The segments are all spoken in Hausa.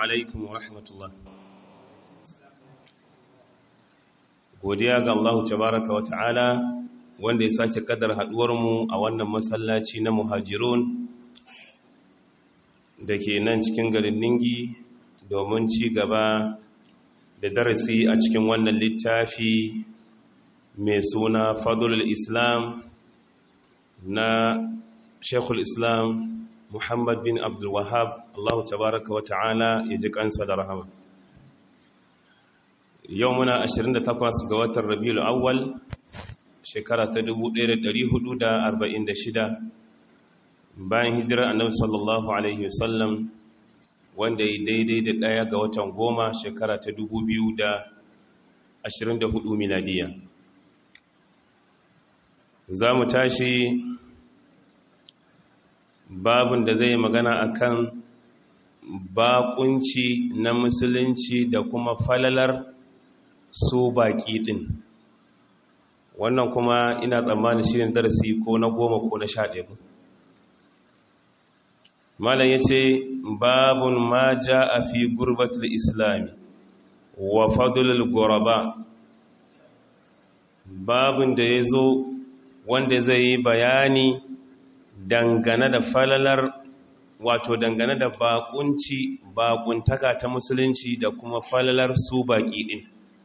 alaikum wa rahmatullah godiya ga Allah tabaraka wa ta'ala wanda ya sake kadar haduwarmu a wannan masallaci na muhajirun da ke nan cikin garin ningi domin ci gaba da darasi a cikin wannan littafi mai suna fadlul islam na shekul islam muhammad bin abdulwahab Allah tabaraka wa ta'ala ya ji kansa da rahama yau muna 28 ga watan rabiul awwal shekara ta 1446 bayan hijirar annabi sallallahu alaihi wasallam wanda ya daidai da ɗaya ga watan goma shekara ta 2024 miladiya za mu tashi babin da zai magana akan bakunci na musulunci da kuma falalar su baki din wannan kuma ina tsammanin shirin darasi ko na goma ko na sha ɗaya malam ya ce babun ma ja a fi gurbatul islami wa fadulul guraba babun da ya zo wanda zai yi bayani dangane da falalar wato dangane da bakunci bakuntaka ta musulunci da kuma falalar su baki din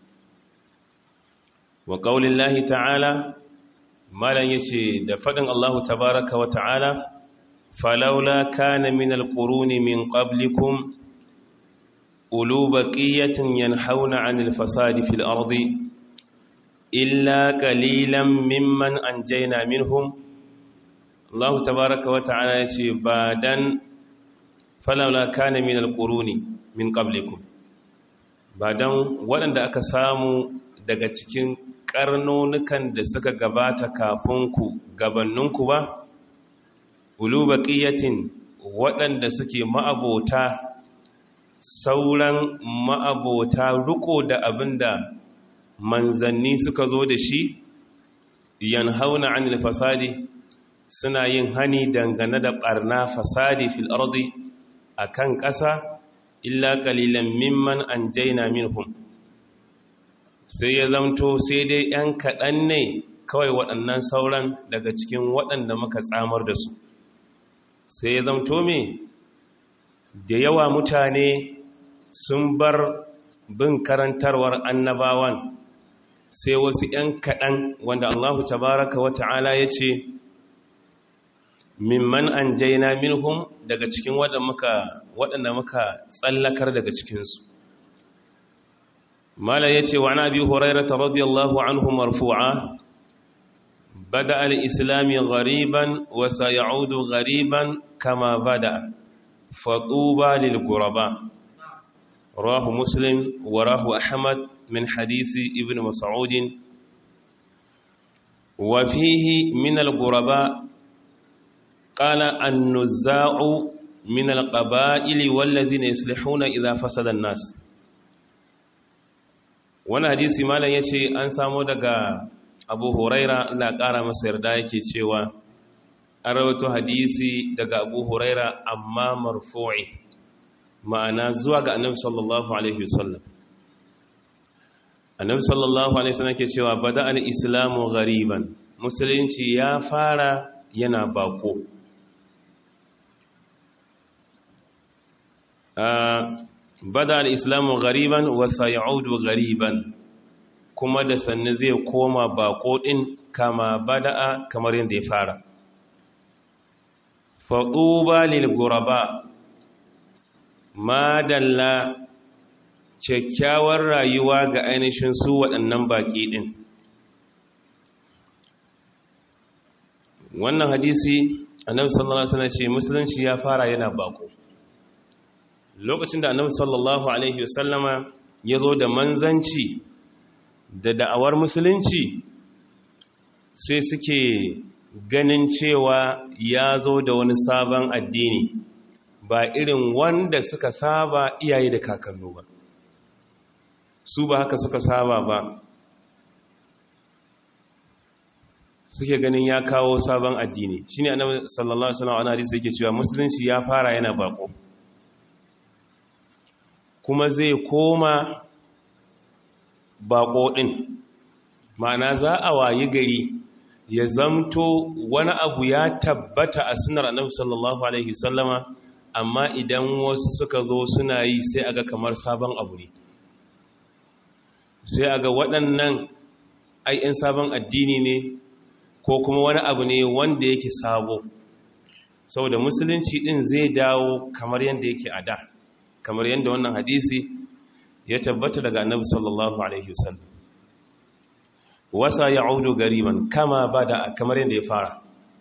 wa qaulillahi ta'ala malan yace da fadin Allahu tabaaraka wa ta'ala falawla kana min alquruni min qablikum ulu baqiyatin yanhauna 'anil fasadi fil ardi illa qalilan mimman anjayna minhum Allah tabaraka wa ta'ala ya ce ba dan falawla kana min alquruni min qablikum ba dan waɗanda aka samu daga cikin karnonukan da suka gabata kafin ku gabanninku ba ulu baqiyatin waɗanda suke ma'abota sauran ma'abota riko da abinda manzanni suka zo da shi yanhauna 'anil fasadi suna yin hani dangane da ɓarna fasadi fil ardi a kan ƙasa illa ƙalilan mimman an jaina minhum sai ya zamto sai dai ‘yan kaɗan ne kawai waɗannan sauran daga cikin waɗanda muka tsamar da su sai ya zamto me da yawa mutane sun bar bin karantarwar annabawan sai wasu ‘yan kaɗan wanda allahu tabaraka wa ta'ala ya ce mimman an jaina minhum daga cikin waɗanda muka tsallakar daga cikinsu mala ya ce wa na bi horairata radiyallahu anhu marfu'a bada al'islami gariban wasa ya'udu gariban kama bada faɗuba lilguraba rahu muslim wa rahu ahmad min hadisi ibn mas'udin wa fihi min al-guraba قال النزاع من القبائل والذين يصلحون إذا فسد الناس wani hadisi malam ya ce an samo daga abu huraira na ƙara masa yarda yake cewa an rawato hadisi daga abu huraira amma marfu'i ma'ana zuwa ga annabi sallallahu alaihi wasallam annabi sallallahu alaihi wasallam ke cewa bada al-islamu ghariban musulunci ya fara yana bako bada al'islamu gariban wasa ya'udu gariban kuma da sannu zai koma bako ɗin kama bada'a kamar yadda ya fara faɗuba lilguraba madalla kyakkyawar rayuwa ga ainihin su waɗannan baƙi ɗin wannan hadisi annabi sallallahu alaihi wasallam ce musulunci ya fara yana bako lokacin da annabi sallallahu alaihi wasallama ya zo da manzanci da da'awar musulunci sai suke ganin cewa ya zo da wani sabon addini ba irin wanda suka saba iyaye da kakannu ba su ba haka suka saba ba suke ganin ya kawo sabon addini shine annabi sallallahu alaihi wasallam hadisi yake cewa musulunci ya fara yana bako kuma zai koma baƙo ɗin ma'ana za a wayi gari ya zamto wani abu ya tabbata a sunar annabi sallallahu alaihi sallama amma idan wasu suka zo suna yi sai aga kamar sabon abu ne sai aga waɗannan ai'in sabon addini ne ko kuma wani abu ne wanda yake sabo saboda musulunci ɗin zai dawo kamar yadda yake a da kamar yadda wannan hadisi ya tabbata daga annabi sallallahu alaihi wasallam wasa ya audu gariban kama ba da kamar yadda ya fara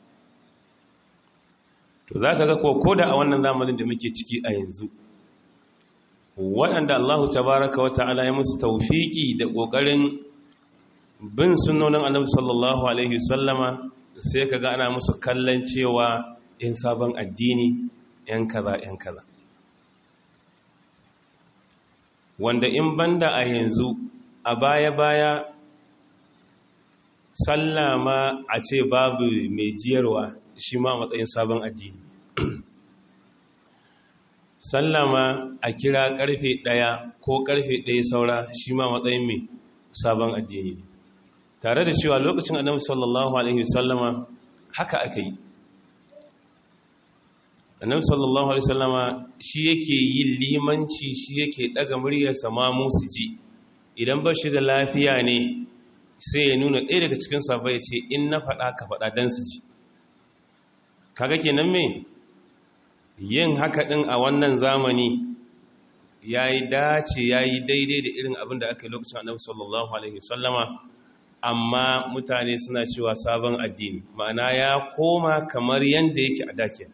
to za ka ga ko da a wannan zamanin da muke ciki a yanzu waɗanda allahu tabaraka wa ta'ala ya musu taufiki da ƙoƙarin bin sunonin annabi sallallahu alaihi wasallama sai ka ga ana musu kallon cewa 'yan sabon addini 'yan kaza 'yan kaza wanda in banda a yanzu a baya-baya sallama a ce babu mai jiyarwa shi ma matsayin sabon addini sallama a kira karfe ɗaya ko karfe ɗaya saura shi ma matsayin mai sabon addini tare da cewa lokacin annabi sallallahu alaihi wasallama haka aka yi annabi sallallahu alaihi wasallama shi yake yin limanci shi yake daga muryarsa ma musu ji idan ba shi da lafiya ne sai ya nuna ɗaya daga cikin safa ya ce in na faɗa ka faɗa don su ji kaga kenan me yin haka ɗin a wannan zamani ya yi dace ya yi daidai da irin abin da aka yi lokacin annabi sallallahu alaihi wasallama amma mutane suna cewa sabon addini ma'ana ya koma kamar yadda yake a dakin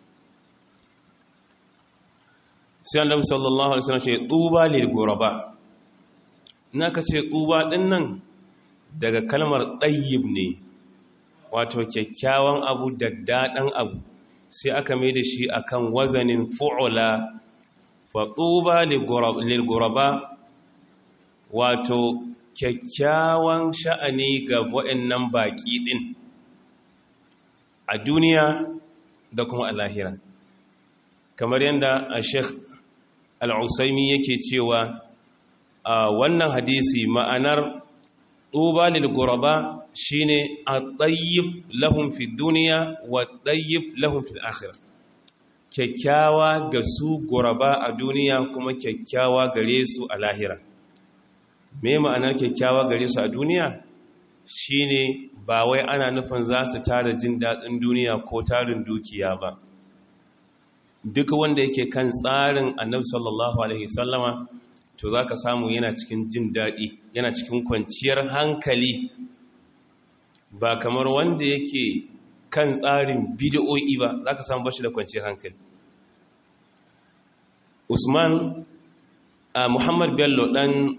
sai annabi sallallahu alaihi wasallam ce tuba lil ghuraba naka ce tuba din nan daga kalmar tayyib ne wato kyakkyawan abu daddadan abu sai aka mai da shi akan wazanin fu'ula fa tuba lil ghuraba wato kyakkyawan sha'ani ga waɗannan baki din a duniya da kuma a lahira kamar yadda a sheikh al'usaimi yake cewa a wannan hadisi ma'anar ɗuba lilguraba shi ne a ɗayyib lahun fi duniya wa ɗayyib lahun fi akhir kyakkyawa ga su guraba a duniya kuma kyakkyawa gare su a lahira me ma'anar kyakkyawa gare su a duniya shi ne ba wai ana nufin za su tara jin daɗin duniya ko tarin dukiya ba duk wanda yake kan tsarin annabi sallallahu alaihi sallama to za ka samu yana cikin jin daɗi yana cikin kwanciyar hankali ba kamar wanda yake kan tsarin bidiyo'i ba za ka samu bashi da kwanciyar hankali usman a muhammad bello ɗan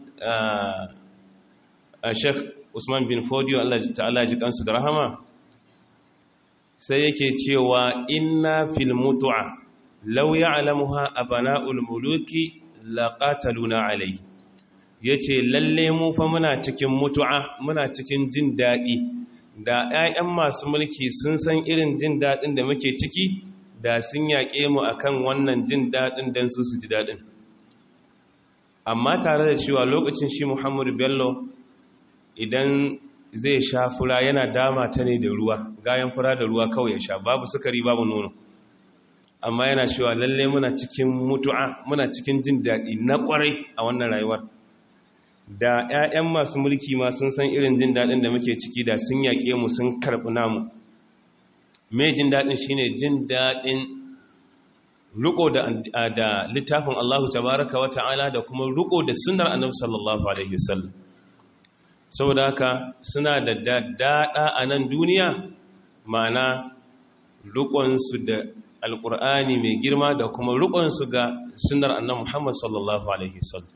a sheikh usman bin fodiyo allah ta'ala ji kansu da rahama sai yake cewa inna fil mutu'a lau ya alamuha a bana'ul muluki laƙataluna alai ya ce lalle mu fa muna cikin mutu'a muna cikin jin daɗi da 'ya'yan masu mulki sun san irin jin daɗin da muke ciki da sun yaƙe mu akan wannan jin daɗin don su su ji daɗin amma tare da cewa lokacin shi muhammadu bello idan zai sha fura yana dama ta ne da ruwa gayan fura da ruwa kawai ya sha babu sukari babu nono amma yana cewa lalle muna cikin mutu'a muna cikin jin daɗi na ƙwarai a wannan rayuwar da 'ya'yan masu mulki ma sun san irin jin daɗin da muke ciki da sun yaƙe mu sun karɓi namu mai jin daɗin shine jin daɗin riko da littafin Allahu tabaraka wa ta'ala da kuma riko da sunnar annabi sallallahu alaihi wasallam saboda haka suna da daɗa a nan duniya ma'ana riƙonsu da alƙur'ani mai girma da kuma riƙonsu ga sunar annan muhammad sallallahu alaihi wasallam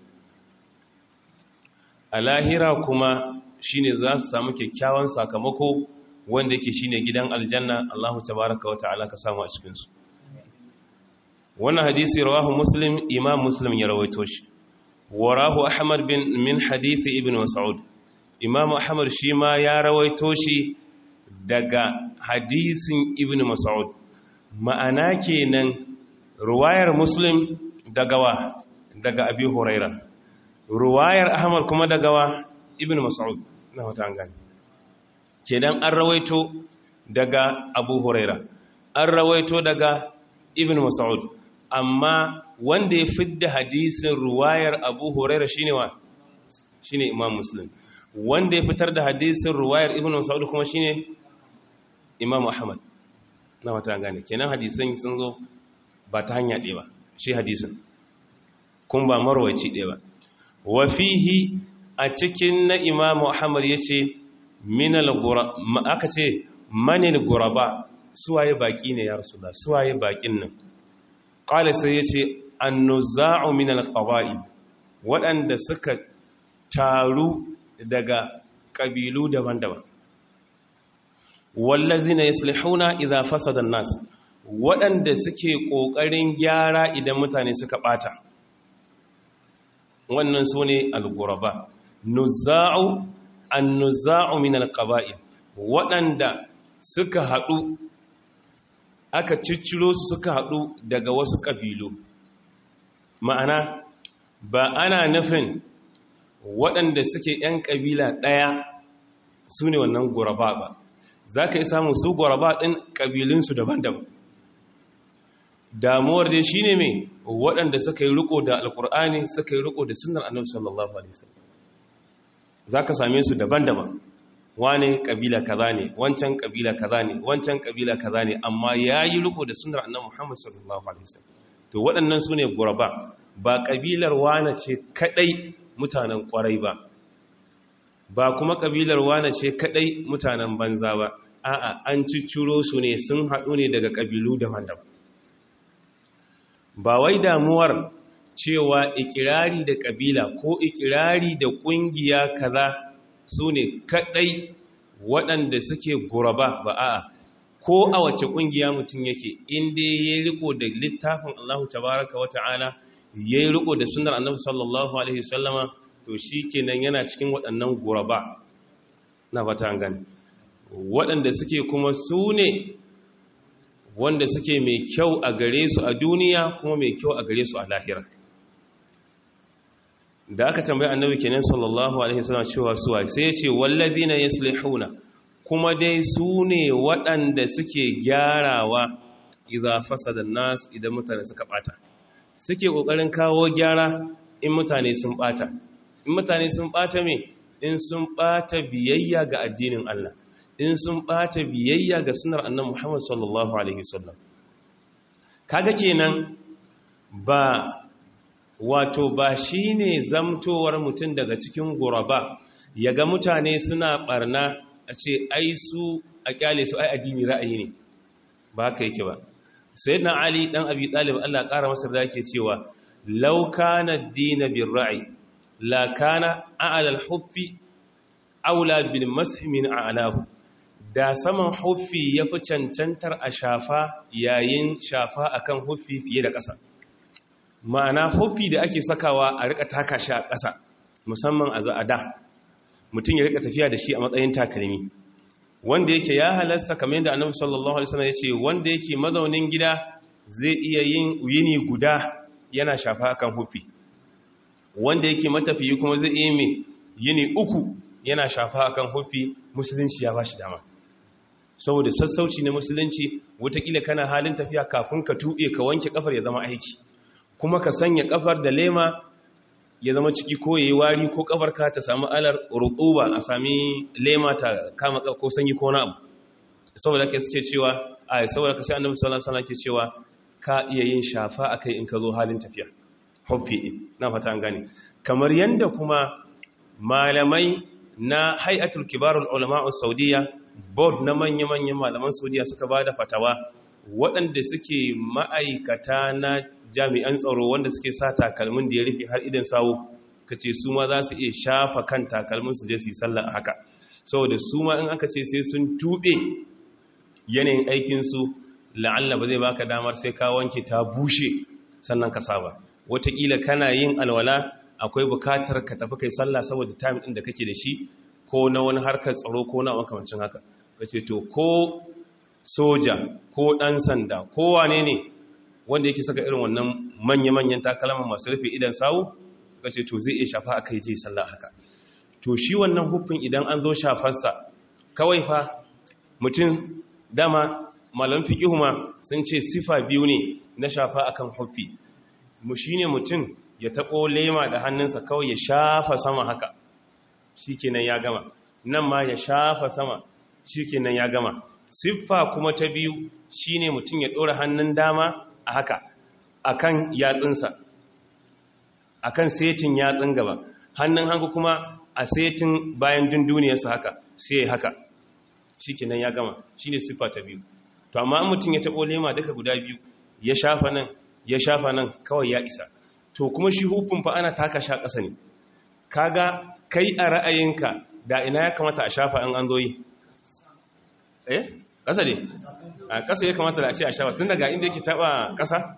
a lahira kuma shine za su samu kyakkyawan sakamako wanda yake shine gidan aljanna allahu tabaraka wa ta'ala ka samu a cikinsu wannan hadisi rawahu muslim imam muslim ya rawaito shi warahu ahmad bin min hadithi ibn mas'ud imam ahmad shi ma ya rawaito shi daga hadisin ibn mas'ud ma'ana kenan ruwayar muslim daga wa daga abi huraira ruwayar ahmad kuma daga wa ibn mas'ud na wata an gani kenan an rawaito daga abu huraira an rawaito daga ibn mas'ud amma wanda ya fidda hadisin ruwayar abu huraira shine wa shine imam muslim wanda ya fitar da hadisin ruwayar ibn mas'ud kuma shine imam ahmad na wata gane kenan hadisan sun zo ba ta hanya ɗaya ba shi hadisin kun ba marwaci ɗaya ba wa fihi a cikin na imam ahmad yace minal gura aka ce manil guraba suwaye baki ne ya rasulullah suwaye bakin nan qala sai yace annuza'u min alqaba'i waɗanda suka taru daga ƙabilu daban-daban wallazina yaslihuna idza fasada an-nas waɗanda suke ƙoƙarin gyara idan mutane suka ɓata wannan su ne al-ghuraba nuzza'u an-nuzza'u min al-qaba'il waɗanda suka haɗu aka cicciro su suka haɗu daga wasu ƙabilu ma'ana ba ana nufin waɗanda suke 'yan ƙabila ɗaya su ne wannan guraba ba za ka yi samun su guraba ɗin ƙabilinsu daban-daban damuwar dai shi ne mai waɗanda suka yi riko da alƙur'ani suka yi riko da sunar annabi sallallahu alaihi wasallam za ka same su daban-daban wane ƙabila kaza ne wancan ƙabila kaza ne wancan ƙabila kaza ne amma ya yi riko da sunar annabi muhammad sallallahu alaihi wasallam to waɗannan su ne guraba ba ƙabilar wane ce kaɗai mutanen ƙwarai ba ba kuma ƙabilar wane ce kaɗai mutanen banza ba a'a an cicciro su ne sun haɗu ne daga ƙabilu daban-daban ba wai damuwar cewa ikirari da ƙabila ko ikirari da ƙungiya kaza su ne kaɗai waɗanda suke guraba ba a'a ko a wace ƙungiya mutum yake inda ya riko da littafin Allah tabaraka wa ta'ala ya yi riko da sunar annabi sallallahu alaihi wasallama to shi kenan yana cikin waɗannan guraba na fata gani waɗanda suke kuma su ne wanda suke mai kyau a gare su a duniya kuma mai kyau a gare su a lahira da aka tambayi annabi kenan sallallahu alaihi wasallam cewa suwa sai ya ce wallazina yaslihuna kuma dai su ne waɗanda suke gyarawa idza fasada nas idan mutane suka bata suke kokarin kawo gyara in mutane sun bata in mutane sun bata me in sun bata biyayya ga addinin Allah in sun bata biyayya ga sunar annabi Muhammad sallallahu alaihi wasallam kaga kenan ba wato ba shine zamtowar mutum daga cikin guraba yaga mutane suna barna a ce ai su a kyale su ai addini ra'ayi ne ba haka yake ba sayyidina ali dan abi talib Allah ƙara masa da yake cewa law kana ad-din bir-ra'i la kana a'la al-huffi aula bil mashi min a'lahu da saman huffi yafi cancantar a shafa yayin shafa akan huffi fiye da ƙasa ma'ana huffi da ake sakawa a rika taka shi a ƙasa musamman a za'ada mutum ya rika tafiya da shi a matsayin takalmi wanda yake ya halasta kamar yadda annabi sallallahu alaihi wasallam yace wanda yake mazaunin gida zai iya yin yini guda yana shafa akan hufi wanda yake matafiyi kuma zai iya mai yini uku yana shafa akan hufi musulunci ya bashi dama saboda sassauci na musulunci watakila kana halin tafiya kafin ka tuɓe ka wanke kafar ya zama aiki kuma ka sanya kafar da lema ya zama ciki ko yayi wari ko kafarka ta samu alar rutuba a sami lema ta kama ko sanyi ko na abu saboda kai suke cewa a saboda ka sai annabi sallallahu alaihi wasallam ke cewa ka iya yin shafa akai in ka zo halin tafiya hoffi din na fata an gane kamar yanda kuma malamai na hay'atul kibarul ulama saudiya board na manya-manyan malaman saudiya suka bada fatawa waɗanda suke ma'aikata na jami'an tsaro wanda suke sa takalmin da ya rufe har idan sawo ka ce su ma za su iya shafa kan takalmin su je su yi sallah a haka saboda su ma in aka ce sai sun tuɓe yanayin aikinsu la'alla ba zai baka damar sai ka wanke ta bushe sannan ka saba wataƙila kana yin alwala akwai bukatar ka tafi kai sallah saboda time ɗin da kake da shi ko na wani harkar tsaro ko na makamancin haka ka ce to ko soja ko ɗan sanda ko wane ne wanda yake saka irin wannan manya-manyan takalman masu rufe idan sawu suka ce to zai iya shafa aka yi sallah haka to shi wannan hufin idan an zo shafarsa kawai fa mutum dama malam fiqihu ma sun ce sifa biyu ne na shafa akan hufi mu shine mutum ya taɓo lema da hannunsa kawai ya shafa sama haka shikenan ya gama nan ma ya shafa sama shikenan ya gama siffa kuma ta biyu shine mutum ya ɗora hannun dama a haka akan yatsunsa akan setin yatsun gaba hannun hangu kuma a setin bayan dunduniyarsa haka sai haka shikenan ya gama shine siffa ta biyu to amma mutum ya taɓo lema duka guda biyu ya shafa nan ya shafa nan kawai ya isa to kuma shi hufin fa ana taka sha ƙasa ne kaga kai a ra'ayinka da ina ya kamata a shafa in an zo yi eh ƙasa ne a ƙasa ya kamata da a ce a shafa tun daga inda yake taɓa ƙasa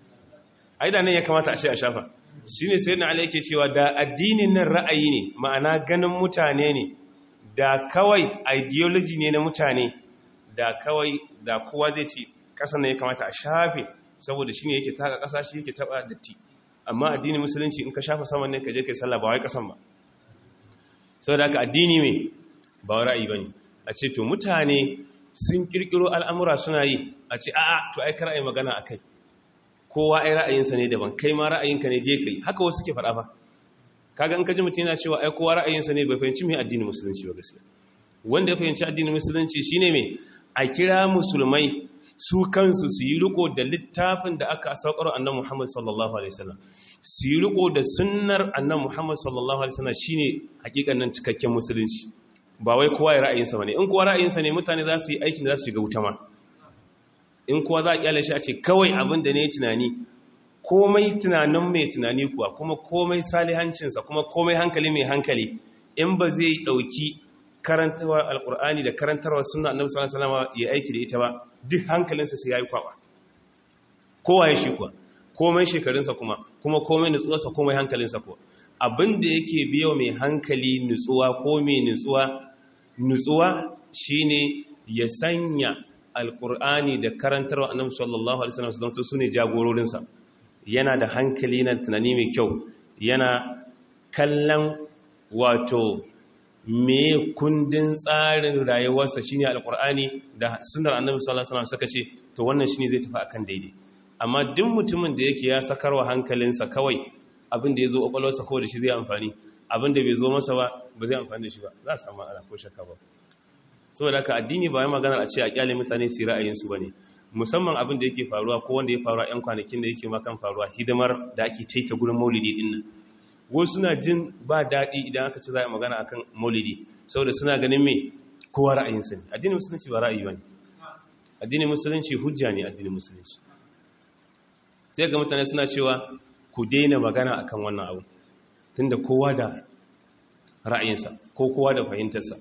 ai da nan ya kamata a ce a shafa shi ne sai na ala yake cewa da addinin nan ra'ayi ne ma'ana ganin mutane ne da kawai ideology ne na mutane da kawai da kowa zai ce ƙasa ne ya kamata a shafe saboda shi ne yake taka ƙasa shi yake taɓa datti amma addinin musulunci in ka shafa saman ne ka je kai sallah ba wai ƙasan ba saboda haka addini mai ba ra'ayi bane a ce to mutane sun kirkiro al'amura suna yi a ce a'a to ai kar ai magana akai kowa ai ra'ayinsa ne daban kai ma ra'ayinka ne je kai haka wasu ke faɗa fa kaga in ka ji mutum yana cewa ai kowa ra'ayinsa ne bai fahimci mai addinin musulunci ba gaskiya wanda ya fahimci addinin musulunci shine mai a kira musulmai su kansu su yi riko da littafin da aka saukar annan Muhammad sallallahu alaihi wasallam su yi riko da sunnar annan Muhammad sallallahu alaihi wasallam shine hakikanin cikakken musulunci ba wai kowa ya ra'ayinsa bane in kowa ra'ayinsa ne mutane za su yi aikin da za su shiga wuta ma in kowa za a kyale shi a ce kawai abin da ne tunani komai tunanin mai tunani kuwa kuma komai salihancinsa kuma komai hankali mai hankali in ba zai dauki karantarwa alkur'ani da karantarwa sunna annabi sallallahu alaihi wasallam ya aiki da ita ba duk hankalinsa sai yayi kwaba kowa ya shi kuwa komai shekarunsa kuma kuma komai nutsuwarsa komai hankalinsa kuwa abinda yake biyo mai hankali nutsuwa ko mai nutsuwa nutsuwa shine ya sanya alkur'ani da karantarwa annabi sallallahu alaihi wasallam don su ne jagororinsa yana da hankali na tunani mai kyau yana kallon wato me kundin tsarin rayuwarsa shine alkur'ani da sunnar annabi sallallahu alaihi wasallam suka ce to wannan shine zai tafi akan daidai amma duk mutumin da yake ya sakarwa hankalinsa kawai abin da ya zo kwakwalwarsa ko da shi zai amfani abin da bai zo masa ba ba zai amfani da shi ba za a samu ana ko shakka ba saboda haka addini ba ya maganar a ce a kyale mutane su ra'ayinsu ba ne musamman abin da yake faruwa ko wanda ya faruwa 'yan kwanakin da yake makan faruwa hidimar da ake taita gurin maulidi din nan wasu suna jin ba daɗi idan aka ce za a magana akan maulidi saboda suna ganin me kowa ra'ayinsa ne addinin musulunci ba ra'ayi ba ne addinin musulunci hujja ne addinin musulunci sai ga mutane suna cewa ku daina magana akan wannan abu tunda kowa da ra'ayinsa ko kowa da fahimtarsa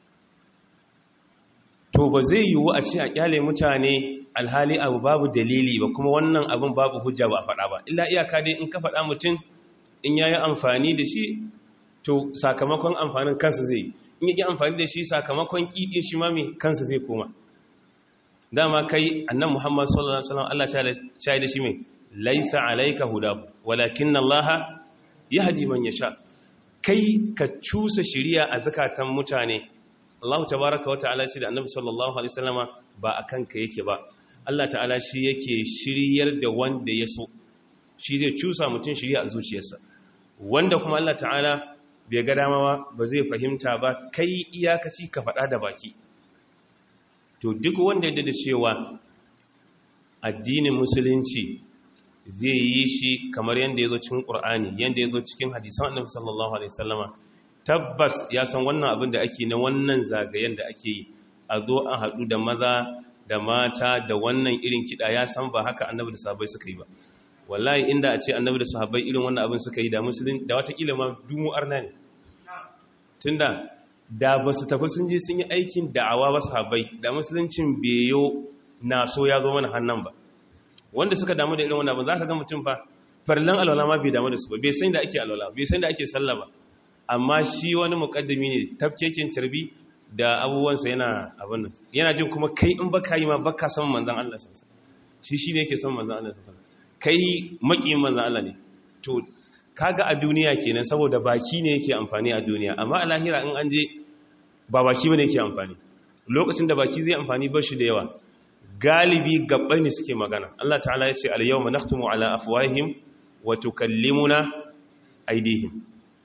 to ba zai yiwu a ce a kyale mutane alhali abu babu dalili ba kuma wannan abin babu hujja ba a faɗa ba illa iyaka dai in ka faɗa mutum in ya yi amfani da shi to sakamakon amfanin kansa zai yi in yi amfani da shi sakamakon ƙiƙin shi mami kansa zai koma dama kai annan muhammad sallallahu alaihi wasallam Allah ya da shi mai laisa alaika huda walakin Allah yahdi man yasha kai ka cusa shiriya a zakatan mutane Allah tabaraka wa ta'ala ce da annabi sallallahu alaihi wasallama ba akan ka yake ba Allah ta'ala shi yake shiryar da wanda ya so shi zai cusa mutum shiriya a zuciyarsa wanda kuma Allah ta'ala bai ga dama ba ba zai fahimta ba kai iyakaci ka faɗa da baki to duk wanda ya da cewa addinin musulunci zai yi shi kamar yadda ya zo cikin ƙur'ani yadda ya zo cikin hadisan annabi sallallahu alaihi wasallama tabbas ya san wannan abin da ake na wannan zagayen da ake yi a zo a haɗu da maza da mata da wannan irin kiɗa ya san ba haka annabi da sahabbai suka yi ba wallahi inda a ce annabi da sahabbai irin wannan abin suka yi da musulun da watakila ma dumu arna ne tunda da ba su tafi sun je sun yi aikin da'awa ba sahabbai da musuluncin beyo na so ya zo mana hannun ba wanda suka damu da irin wannan abin za ka ga mutum fa farlan alwala ma bai damu da su ba bai san da ake alwala bai san da ake sallah ba amma shi wani mukaddami ne tafkekin carbi da abubuwansa yana abin nan yana jin kuma kai in baka yi ma baka san manzon Allah sallallahu alaihi shi shine yake san manzon Allah sallallahu alaihi kai maƙiyin manzan Allah ne to kaga a duniya kenan saboda baki ne yake amfani a duniya amma a lahira in an je ba baki bane yake amfani lokacin da baki zai amfani ba shi da yawa galibi gabbai ne suke magana Allah ta'ala ya ce al-yawma nakhtumu ala afwahihim wa tukallimuna aydihim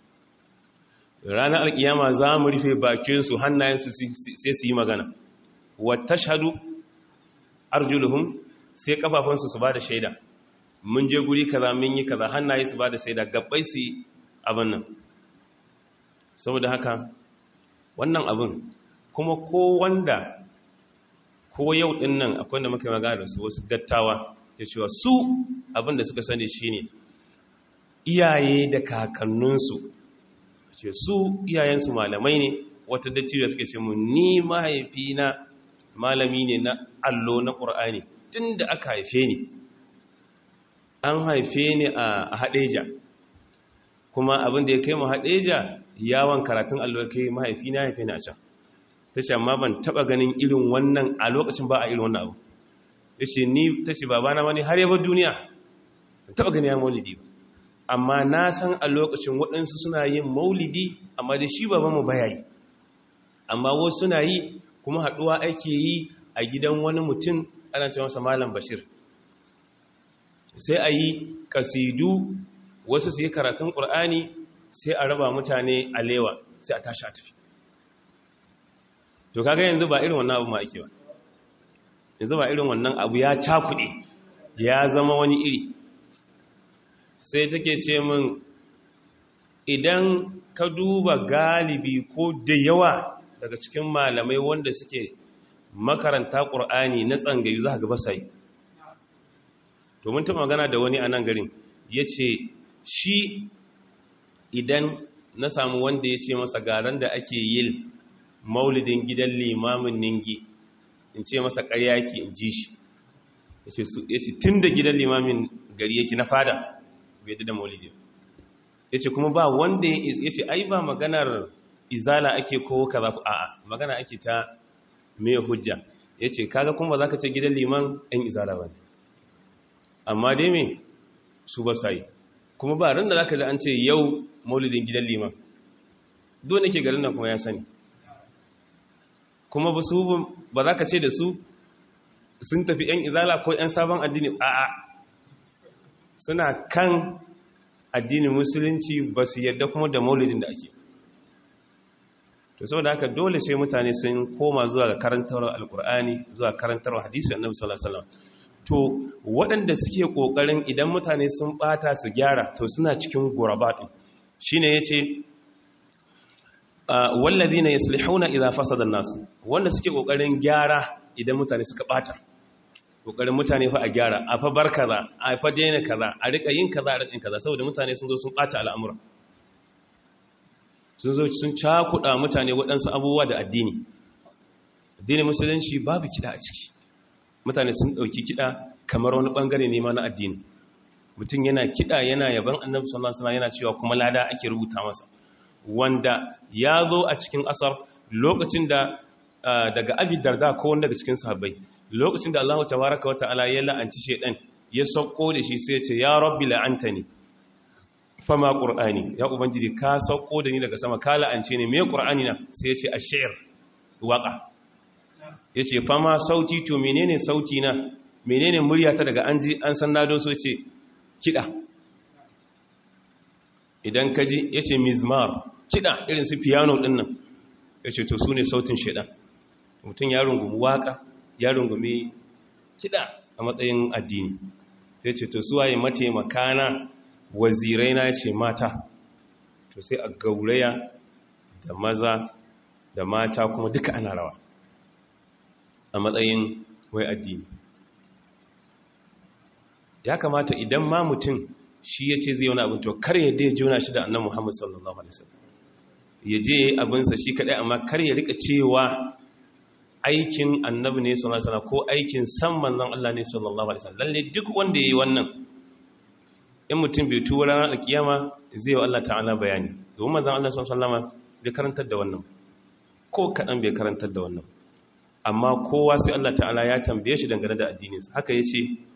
ranar alkiyama za mu rufe bakin su hannayen su sai su yi magana wa tashhadu arjuluhum sai kafafunsu su bada shaida mun je guri kaza mun yi kaza hannaye su bada shaida gabbai su abin nan saboda haka wannan abin kuma ko wanda ko yau din nan akwai da muka magana da su wasu dattawa ke cewa su abin da suka sani shine iyaye da kakanninsu ce su iyayensu malamai ne wata dattijo suke ce mu ni mahaifina malami ne na allo na ƙur'ani tun da aka haife ni an haife ni a haɗeja kuma abin da ya kai mu haɗeja yawon karatun allo kai mahaifina haife ni a can ta ce amma ban taɓa ganin irin wannan a lokacin ba a irin wannan abu ya ce ni ta ce babana wani har yabar duniya ban taɓa gani ya maulidi ba amma na san a lokacin waɗansu suna yin maulidi amma da shi babanmu baya yi amma wasu suna yi kuma haɗuwa ake yi a gidan wani mutum ana ce masa malam bashir sai a yi kasidu wasu su yi karatun ƙur'ani sai a raba mutane alewa sai a tashi a tafi to kaga yanzu ba irin wannan abu ma ake ba yanzu ba irin wannan abu ya cakuɗe ya zama wani iri sai take ce min idan ka duba galibi ko da yawa daga cikin malamai wanda suke makaranta ƙur'ani na tsangayi za a gaba sai to mun taɓa magana da wani a nan garin ya ce shi idan na samu wanda ya ce masa garan da ake yin maulidin gidan limamin ningi in ce masa ƙarya yake in ji shi ya ce tun da gidan limamin gari yake na fada bai da maulidi ya ce kuma ba wanda ya ce ai ba maganar izala ake ko kaza ku a'a magana ake ta mai hujja ya ce kaga kuma za ka ce gidan liman ɗan izala ba ne amma dai me su ba sa yi kuma ba ran da za ka ji an ce yau maulidin gidan liman dole ke garin nan kuma ya sani kuma ba su ba za ka ce da su sun tafi ‘yan izala ko ‘yan sabon addini a'a suna kan addinin musulunci ba su yadda kuma da maulidin da ake to saboda haka dole sai mutane sun koma zuwa ga karantarwar alkur'ani zuwa karantarwar hadisi annabi sallallahu alaihi wasallam to waɗanda suke kokarin idan mutane sun bata su gyara to suna cikin guraba din shine yace wallazina yuslihuna idza fasada an-nas wanda suke kokarin gyara idan mutane suka bata kokarin mutane fa a gyara a fa bar kaza a fa daina kaza a rika yin kaza a rika kaza saboda mutane sun zo sun bata al'amura sun zo sun cakuɗa mutane waɗansu abubuwa da addini addinin musulunci babu kiɗa a ciki mutane sun ɗauki kiɗa kamar wani ɓangare ne ma na addini mutum yana kiɗa yana yaban annabi sallallahu alaihi wasallam yana cewa kuma lada ake rubuta masa wanda ya zo a cikin asar lokacin da daga abi darda ko wanda daga cikin sahabbai lokacin da Allah tabaraka wa ta'ala ya la'anci shedan ya sauko da shi sai ya ce ya rabbi la'antani fama qur'ani ya ubangiji ka sauko da ni daga sama ka la'ance ne me qur'ani na sai ya ce ash-shi'r waqa yace fama sauti to menene sauti na menene muryata daga an ji an san nado so ce kida idan kaji yace mizmar kida irin su piano din nan yace to sune sautin shedan mutum ya rungumi waka ya rungumi kida a matsayin addini sai ce to suwaye mataimaka na wazirai na ce mata to sai a gauraya da maza da mata kuma duka ana rawa a matsayin wai addini ya kamata idan ma mutum shi ya ce zai wani abin to kar ya dai juna shi da annan muhammadu sallallahu alaihi wasallam ya je abinsa shi kadai amma kar ya rika cewa aikin annabi ne sallallahu alaihi wasallam ko aikin san manzon Allah ne sallallahu alaihi wasallam lalle duk wanda yayi wannan in mutum bai tuwa ranar alkiyama zai wa Allah ta'ala bayani domin manzon Allah sallallahu alaihi wasallam bai karantar da wannan ko kadan bai karantar da wannan amma kowa sai Allah ta'ala ya tambaye shi dangane da addininsa haka yace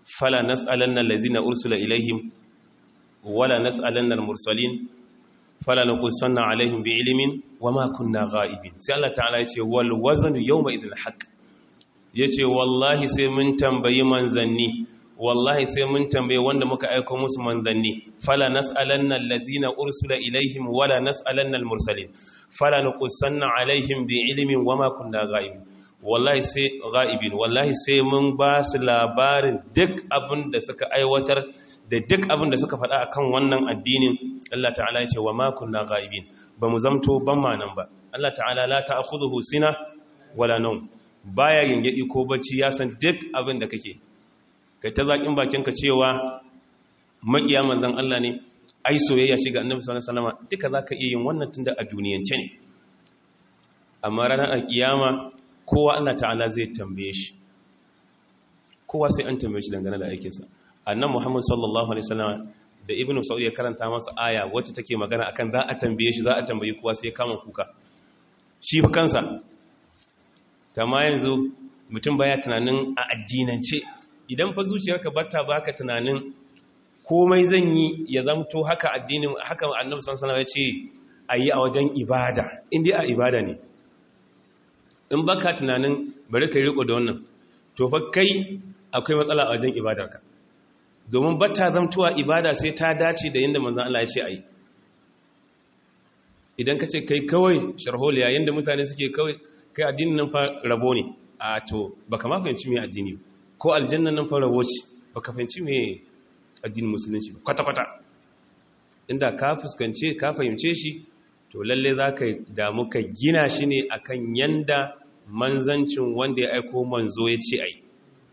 fala nas'alanna allazina ursula ilaihim wala nas'alanna al-mursalin fala naqussanna alaihim bi'ilmin wama kunna ghaibin sai Allah ta'ala yace wal waznu yawma idhil haqq yace wallahi sai mun tambayi manzanni wallahi sai mun tambaye wanda muka aika musu manzanni fala nas'alanna allazina ursula ilaihim wala nas'alanna al-mursalin fala naqussanna alaihim bi'ilmin wama kunna ghaibin wallahi sai ghaibin wallahi sai mun ba su labarin duk abin da suka aiwatar da duk abin da suka faɗa akan wannan addinin Allah ta'ala ya ce wa ma kunna ghaibin ba mu zamto ban ma nan ba Allah ta'ala la ta'khudhuhu sina wala nawm baya gingedi ko bacci ya san duk abin da kake kai ta zakin bakin ka cewa makiya manzon Allah ne ai soyayya shi ga Annabi sallallahu alaihi wasallam duka zaka iya yin wannan tunda a duniyance ne amma ranar alkiyama kowa Allah ta'ala zai tambaye shi kowa sai an tambaye shi dangane da aikinsa annan muhammad sallallahu alaihi wasallam da ibnu sa'ud ya karanta masa aya wacce take magana akan za a tambaye shi za a tambayi kowa sai ya kama kuka shi fa kansa ma yanzu mutum baya tunanin a addinance idan fa zuciyarka bata baka tunanin komai zan yi ya zamto haka addinin haka annabi sallallahu alaihi wasallam ya ce ayi a wajen ibada indai a ibada ne in baka tunanin bari ka riko da wannan to fa kai akwai matsala a wajen ibadarka domin bata zamtuwa ibada sai ta dace da yadda manzan Allah ya ce a yi idan ka ce kai kawai sharholiya yadda mutane suke kawai kai addinin nan fa rabo ne a to baka ma fahimci mai addini ko aljannan nan fa rabo ce baka fahimci mai addinin musulunci ba kwata-kwata inda ka fuskance ka fahimce shi to lalle za ka damu ka gina shi ne akan yanda manzancin wanda ya aiko manzo ya ce a yi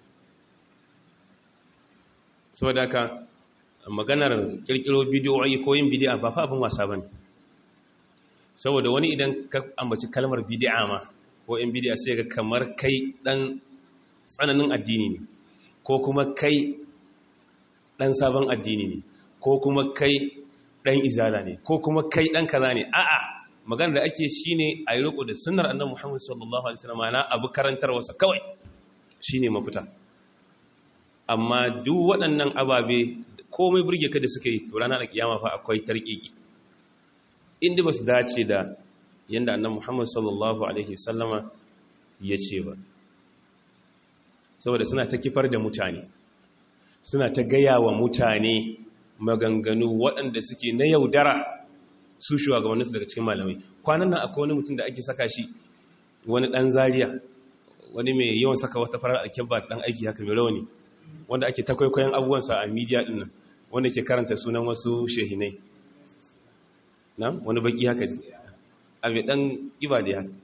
saboda haka maganar kirkiro bidiyoyi ko yin bidi'a ba fa abin wasa ba ne saboda wani idan ka ambaci kalmar bidi'a ma ko in bidi'a sai ga kamar kai dan tsananin addini ne ko kuma kai dan sabon addini ne ko kuma kai dan izala ne ko kuma kai dan kaza ne a'a maganar da ake shine a yi riko da sunnar annabi Muhammad sallallahu alaihi wasallam na abu karantarwarsa kawai shine mafita amma duk waɗannan ababe komai burge ka da suka yi to ranar kiyama fa akwai tarkiki inda ba su dace da yadda annan muhammad sallallahu alaihi sallama ya ce ba saboda suna ta kifar da mutane suna ta gaya wa mutane maganganu waɗanda suke na yaudara su shugabanninsu daga cikin malamai kwanan nan akwai wani mutum da ake saka shi wani ɗan zariya wani mai yawan saka wata farar alkyabba ɗan aiki haka mai rauni wanda ake takwaikwayon abubuwansa a midiya ɗin nan wanda ke karanta sunan wasu shehinai na wani baki haka ne a mai ɗan ƙiba da haka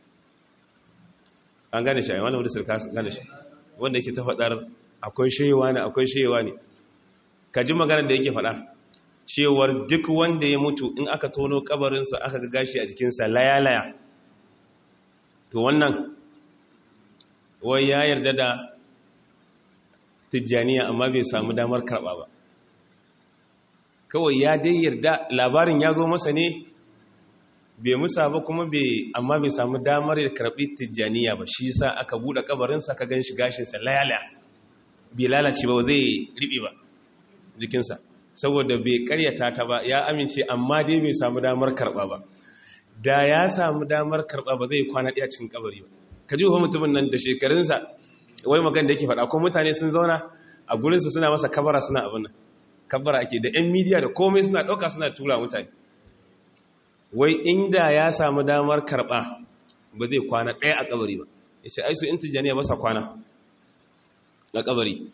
an gane shi a wani wadda sarka gane shi wanda yake ta faɗar akwai shewa ne akwai shewa ne ka ji maganar da yake faɗa cewar duk wanda ya mutu in aka tono kabarinsa aka ga gashi a jikinsa laya-laya to wannan wai ya yarda da tijjaniya amma bai samu damar karɓa ba kawai ya dai yarda labarin ya zo masa ne bai musa ba kuma bai amma bai samu damar ya karɓi tijjaniya ba shi sa aka buɗe kabarinsa ka gan shi gashinsa layala bai lalace ba zai riɓe ba jikinsa saboda bai karyata ta ba ya amince amma dai bai samu damar karɓa ba da ya samu damar karɓa ba zai kwana ɗaya cikin kabari ba ka ji wa mutumin nan da shekarunsa wai magan da yake faɗa ko mutane sun zauna a gurinsu suna masa kabara suna abin nan kabara ake da 'yan midiya da komai suna ɗauka suna tura mutane wai inda ya samu damar karɓa ba zai kwana ɗaya a kabari ba ya ce aisu in tijjaniya masa kwana a kabari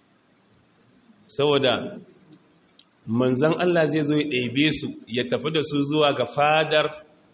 saboda manzan Allah zai zo ya ɗaibe su ya tafi da su zuwa ga fadar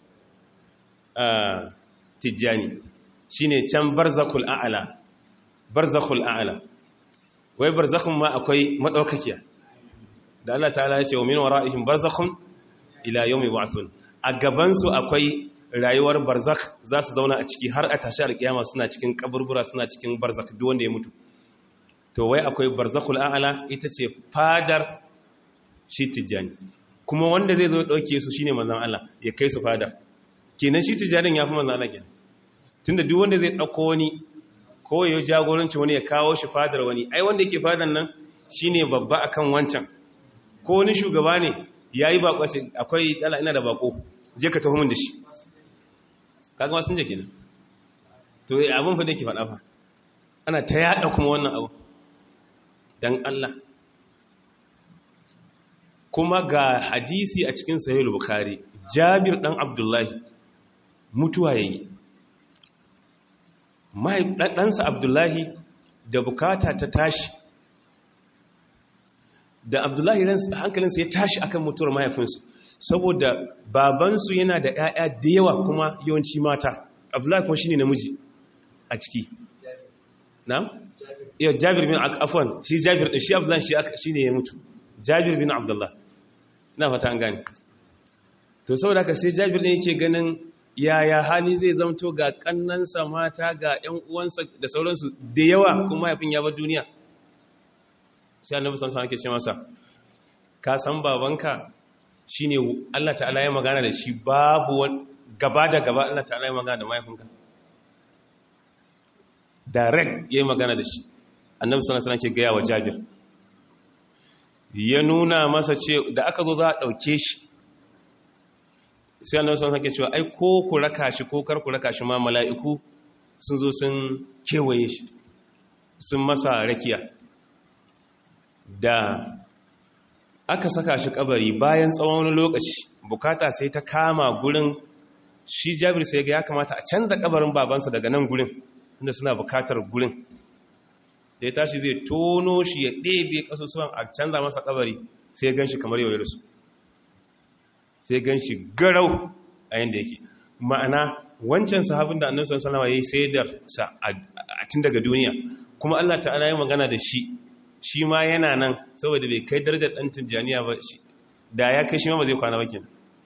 tijjani shi ne can barzakul a'ala barzakul a'ala wai barzakun ma akwai maɗaukakiya da Allah ta ya ce wa min wara'ihim barzakhun ila yawmi ba'thun a gabansu akwai rayuwar barzakh za su zauna a ciki har a tashi alkiyama suna cikin kaburbura suna cikin barzakh duk wanda ya mutu to wai akwai barzakhul a'la ita ce fadar shi tijjani kuma wanda zai zo dauke su shine manzon Allah ya kai su fada kenan shi tijjanin yafi manzon Allah kenan tunda duk wanda zai dauko wani ko ya jagoranci wani ya kawo shi fadar wani ai wanda yake fadar nan shine babba akan wancan ko wani shugaba ne yayi bako akwai dala ina da bako je ka taho min da shi kaga ma sun je kenan to abin fa da yake faɗa fa ana ta yada kuma wannan abu dan Allah kuma ga hadisi a cikin sahih bukhari Jabir dan Abdullahi mutuwa yayi mai ɗansa Abdullahi da bukata ta tashi da Abdullahi hankalinsa ya tashi akan mutuwar mahaifinsu saboda babansu yana da ‘ya'ya da yawa kuma yawanci mata Abdullahi kuma shine namiji a ciki na? iya Jabir bin afwan shi Jabir ɗin shi Abdullahi shi ne ya mutu Jabir bin Abdullahi na fata an gane to saboda haka sai Jabir ɗin yake ganin yaya hali zai zamto ga kannansa mata ga ‘yan uwansa da sauransu da yawa kuma haifin ya bar duniya sai annabi san san ake ce masa ka san babanka shine Allah ta'ala ya magana da shi babu gaba da gaba Allah ta'ala ya magana da mahaifinka direct yayi magana da shi annabi sallallahu alaihi wasallam ke gaya wa Jabir ya nuna masa ce da aka zo za a dauke shi sai annabi sun hake cewa ai ko ku raka shi ko kar ku raka shi ma mala'iku sun zo sun kewaye shi sun masa rakiya da aka saka shi kabari bayan tsawon wani lokaci bukata sai ta kama gurin shi jabir sai ga ya kamata a canza kabarin babansa daga nan gurin inda suna bukatar gurin da ya tashi zai tono shi ya ɗebe ƙasusuwan a canza masa kabari sai ya gan shi kamar yau da su sai gan shi garau a yadda yake ma'ana wancan sahabin da annabi sallallahu alaihi wasallam yayi saidar sa a tun daga duniya kuma Allah ta'ala ya magana da shi shi ma yana nan saboda bai kai darajar dan tijaniya ba shi da ya kai shi ma ba zai kwana ba kenan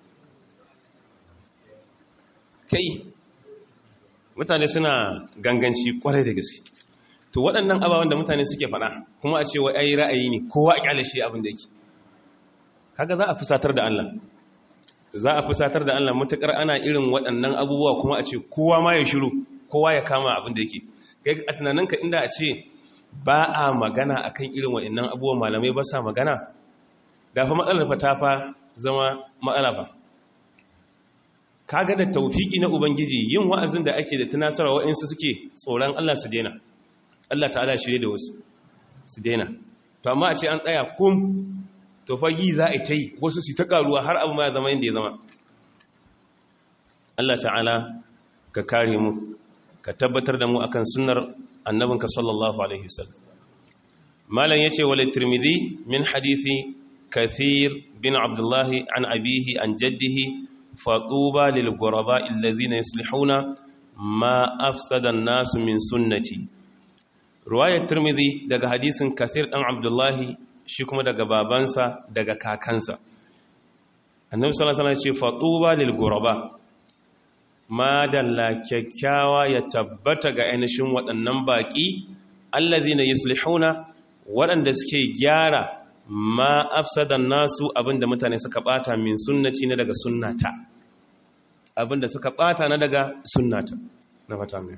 kai mutane suna ganganci kwarai da gaske to waɗannan ababen da mutane suke faɗa kuma a ce wa ai ra'ayi ne kowa a kyale shi abin da yake kaga za a fusatar da Allah za a fusatar da Allah mutakar ana irin waɗannan abubuwa kuma a ce kowa ma ya shiru kowa ya kama abin da yake kai a tunaninka inda a ce ba a magana akan irin waɗannan abubuwan malamai ba sa magana da fa matsalar fa ta fa zama matsala fa kaga da taufiki na ubangiji yin wa'azin da ake da tunasarwa wa'insu suke tsoron Allah su daina Allah ta'ala shirye da wasu su daina to amma a ce an tsaya kum to fa yi za a ta yi wasu su ta karuwa har abu ma ya zama yadda ya zama Allah ta'ala ka kare mu ka tabbatar da mu akan sunnar annabinka sallallahu alaihi wasallam malam yace wal tirmidhi min hadithi kathir bin abdullah an abihi an jaddihi fatuba lil ghuraba allazina yuslihuna ma afsada an-nas min sunnati riwayat tirmidhi daga hadisin kathir dan abdullah shi kuma daga babansa daga kakansa annabi sallallahu alaihi wasallam ya ce fatuba lil ghuraba madalla kyakkyawa ya tabbata ga ainihin waɗannan baƙi allazina yuslihuna waɗanda suke gyara ma afsadan nasu abinda mutane suka bata min sunnati na daga sunnata abinda suka bata na daga sunnata na fata mai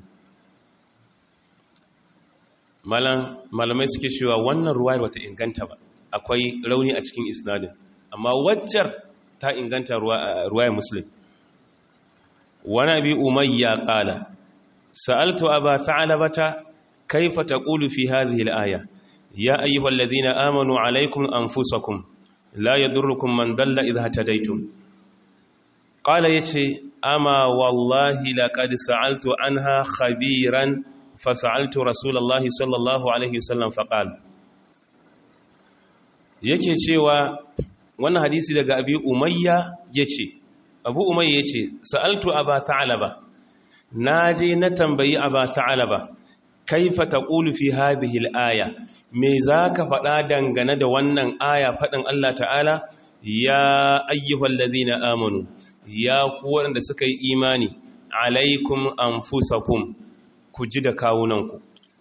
malamai suke cewa wannan ruwayar wata inganta ba akwai rauni a cikin isnadin amma waccar ta inganta ruwayar muslim wani abi umayya kala sa'altu aba tha'labata kaifa taqulu fi hadhihi al-aya ya ayyuhal ladhina amanu alaykum anfusakum la yadurrukum man dalla idha hadaytum qala yace ama wallahi laqad sa'altu anha khabiran fasa'altu rasulullahi sallallahu alaihi wasallam faqala yake cewa wannan hadisi daga abi umayya yace abu umayya yace sa'altu aba tha'laba naje na tambayi aba tha'laba kaifa taqulu fi hadhihi al-aya me zaka faɗa dangane da wannan aya faɗin Allah ta'ala ya ayyuhallazina amanu ya ku waɗanda suka yi imani alaikum anfusakum ku ji da kawunanku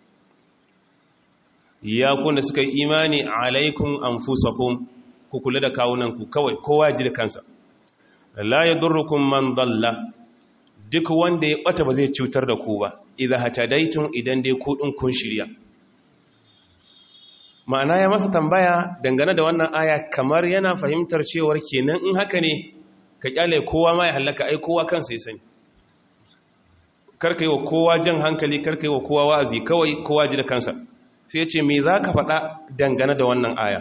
ya ku da suka yi imani alaikum anfusakum ku kula da kawunanku kawai kowa ji da kansa la yadurrukum man dalla duk wanda ya bata ba zai cutar da ku ba idha hatadaitum idan dai ku din kun shirya ma'ana ya masa tambaya dangane da wannan aya kamar yana fahimtar cewar kenan in haka ne ka kyale kowa ma ya halaka ai kowa kansa ya sani karka yi wa kowa jan hankali karka yi wa kowa wa'azi kawai kowa ji da kansa sai ya ce me za ka faɗa dangane da wannan aya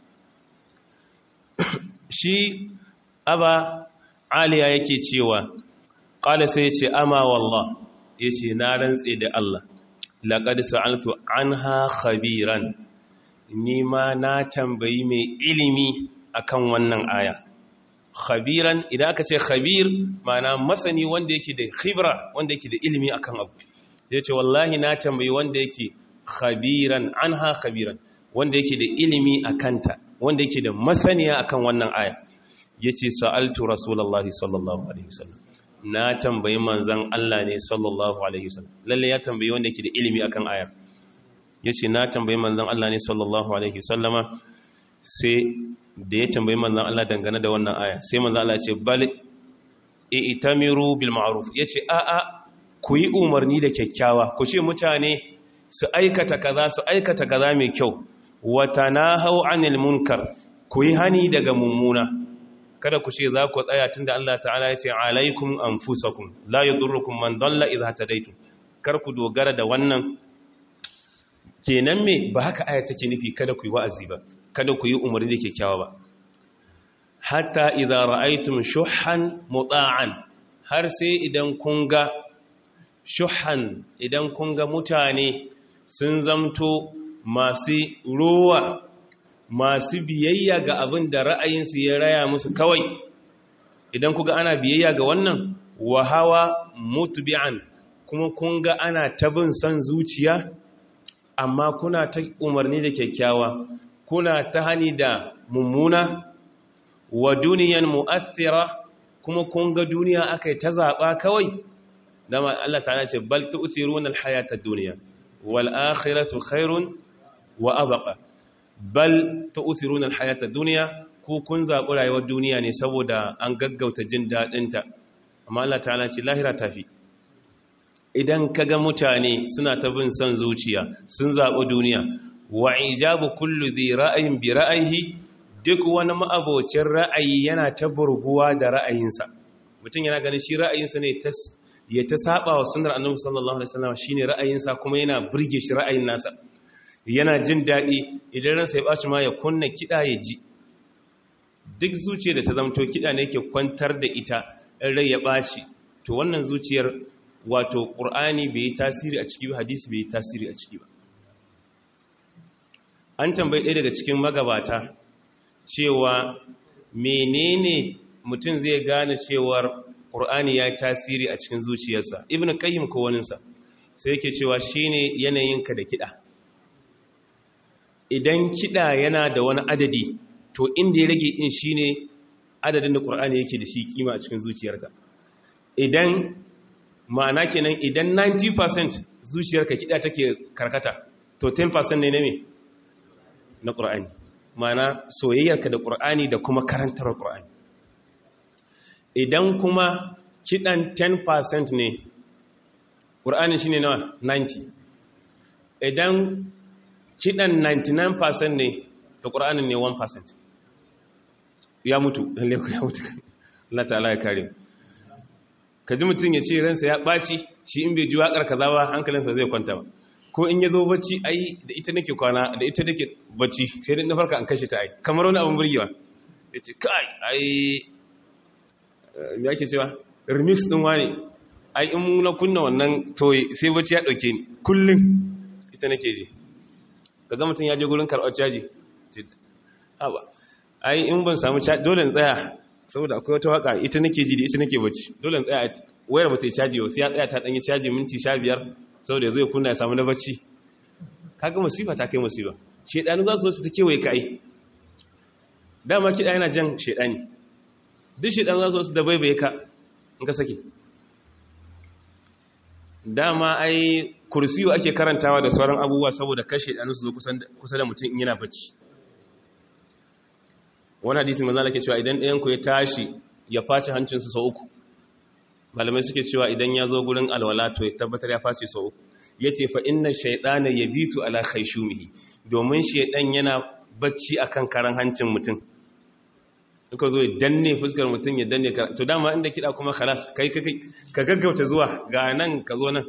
shi aba aliya yake cewa ƙala sai ya ce ama wallah ya ce na rantse da Allah laƙadi sa'altu an ha khabiran ni ma na tambayi mai ilimi akan wannan aya khabiran idan aka ce khabir mana masani wanda yake da khibra wanda yake da ilimi akan abu ya ce wallahi na tambayi wanda yake khabiran an ha khabiran wanda yake da ilimi a kanta wanda yake da masaniya akan wannan aya ya ce sa'altu rasulallah sallallahu alaihi wasallam na tambayi manzan Allah ne sallallahu alaihi wasallam lalle ya tambayi wanda yake da ilimi akan ayar ya ce na tambayi manzan Allah ne sallallahu alaihi wasallama sai da ya tambayi manzan Allah dangane da wannan aya sai manzan Allah ce bal i'tamiru bil ma'ruf yace a a ku yi umarni da kyakkyawa ku ce mutane su aikata kaza su aikata kaza mai kyau wa tanahu anil munkar ku yi hani daga mummuna kada ku ce za ku tsaya tunda Allah ta'ala yace alaikum anfusakum la yadurrukum man dalla idha tadaytum kar ku dogara da wannan kenan me ba haka aya take nufi kada ku yi wa'azi ba kada ku yi umarni da kyakkyawa ba hatta idza ra'aytum shuhan muta'an har sai idan kun ga shuhan idan kun ga mutane sun zamto masu rowa masu biyayya ga abin da ra'ayinsu ya raya musu kawai idan kuga ana biyayya ga wannan wa hawa mutbi'an kuma kun ga ana tabin san zuciya amma kuna ta umarni da kyakkyawa kuna ta hani da mummuna wa duniyan mu'athira kuma kun ga duniya akai ta zaba kawai dama Allah ta'ala ce bal tu'thiruna al-hayata ad-dunya wal akhiratu khairun wa abqa bal tu'thiruna al-hayata ad-dunya ku kun zabi rayuwar duniya ne saboda an gaggauta jin dadin ta amma Allah ta'ala ce lahira tafi idan kaga mutane suna ta bin son zuciya sun zabi duniya wa ijabu kullu dhi ra'ayin bi ra'ayihi duk wani ma'abocin ra'ayi yana ta burguwa da ra'ayinsa mutum yana ganin shi ra'ayinsa ne ya ta saba wa sunar annabi sallallahu alaihi wasallam shine ra'ayinsa kuma yana burge shi ra'ayin nasa yana jin daɗi idan ransa ya baci ma ya kunna kiɗa ya ji duk zuciyar da ta zamto kiɗa ne yake kwantar da ita in rai ya ɓaci to wannan zuciyar wato ƙur'ani bai yi tasiri a ciki ba hadisi bai yi tasiri a ciki ba an tambayi ɗaya daga cikin magabata cewa menene mutum zai gane cewar ƙur'ani ya tasiri a cikin zuciyarsa ibn qayyim ko waninsa sai yake cewa shine yanayinka da kiɗa idan kiɗa yana da wani adadi to inda ya rage in shine adadin da ƙur'ani yake da shi kima a cikin zuciyarka idan ma'ana kenan idan 90% zuciyarka kiɗa take karkata to 10% ne na me na ƙur'ani mana soyayyarka da ƙur'ani da kuma karantar ƙur'ani idan kuma kiɗan 10% ne ƙur'ani shi ne nawa 90 idan kiɗan 99% ne ta ƙur'ani ne 1% ya mutu lalle ya mutu Allah ta'ala ya kare ka ji mutum ya ce ransa ya ɓaci shi in bai ji waƙar kaza ba hankalinsa zai kwanta ba ko in ya zo bacci ai da ita nake kwana da ita nake bacci sai dai na farka an kashe ta ai kamar wani abin burgewa ya ce kai ai me ake cewa remix din wani ai in na kunna wannan toye sai bacci ya dauke ni kullum ita nake ji kaga mutum ya je gurin karɓar caji haba ai in ban samu caji dole in tsaya saboda akwai wata waka ita nake ji da ita nake bacci dole in tsaya wayar ba ta yi caji ba sai ya tsaya ta danyi caji minti 15 saboda zai kunna ya samu na bacci kaga musifa ta kai musiba shedanu za su zo su ta kewaye kai dama kiɗa yana jan shedani duk shedanu za su zo su da baibaye ka in ka sake dama ai kursiyo ake karantawa da sauran abubuwa saboda kashe shedanu su zo kusa da mutum in yana bacci wani hadisi manzo Allah ke cewa idan ɗayan ku ya tashi ya face hancinsa sau uku malamai suke cewa idan ya zo gurin alwala to ya tabbatar ya face sau ya ce fa inna shaidana ya bitu ala khaishumihi domin shaidan yana bacci akan karan hancin mutum ka zo ya danne fuskar mutum ya danne to dama inda kiɗa kuma khalas kai ka gaggauta zuwa ga nan ka zo nan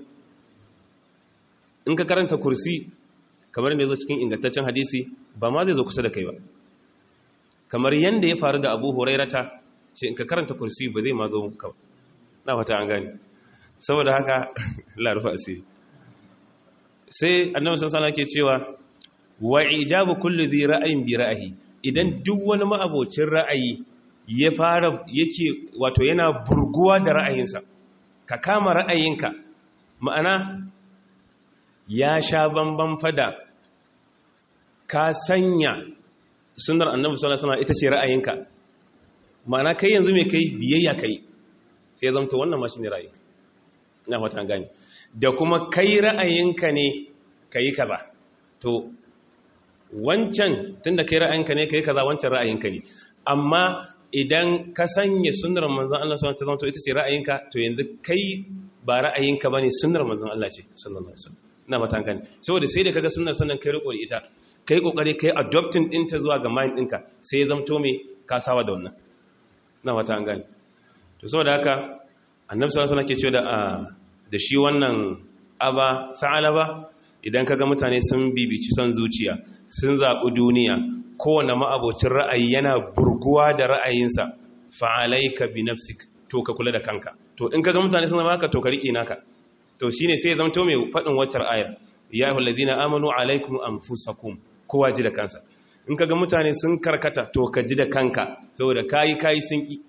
in ka karanta kursi kamar da ya zo cikin ingantaccen hadisi ba ma zai zo kusa da kai ba kamar yadda ya faru da abu hurairata ce in ka karanta kursi ba zai ma zo ka na fata an gani saboda haka larufa asiri sai annabi sallallahu ke cewa wa ijabu kulli dhi ra'ayin bi ra'ayi idan duk wani ma'abocin ra'ayi ya fara yake wato yana burguwa da ra'ayinsa ka kama ra'ayinka ma'ana ya sha bamban fada ka sanya sunar annabi sallallahu alaihi ita ce ra'ayinka ma'ana kai yanzu mai kai biyayya kai sai zamta wannan ma shine ra'ayinka ina fata gani da kuma kai ra'ayinka ne kai kaza to wancan tunda kai ra'ayinka ne kai kaza wancan ra'ayinka ne amma idan ka sanya sunnar manzon Allah sallallahu alaihi wasallam ita ce ra'ayinka to yanzu kai ba ra'ayinka bane sunnar manzon Allah ce sallallahu alaihi wasallam ina matan gani saboda sai da kaga sunnar sannan kai riko da ita kai kokari kai adopting din ta zuwa ga mind ɗinka sai ya zamto me ka sawa da wannan ina matan gani to saboda haka annabi sallallahu alaihi wasallam ke cewa da da shi wannan aba sa'alaba idan kaga mutane sun bibici son zuciya sun zaɓi duniya kowane ma'abocin ra'ayi yana burguwa da ra'ayinsa fa'alaika bi nafsik to ka kula da kanka to in kaga mutane sun zama haka to ka riƙe naka to shine sai zama to mai faɗin waccar ayar ya ayyuhal ladina amanu alaikum anfusakum kowa ji da kansa in kaga mutane sun karkata to ka ji da kanka saboda kayi kayi sun ki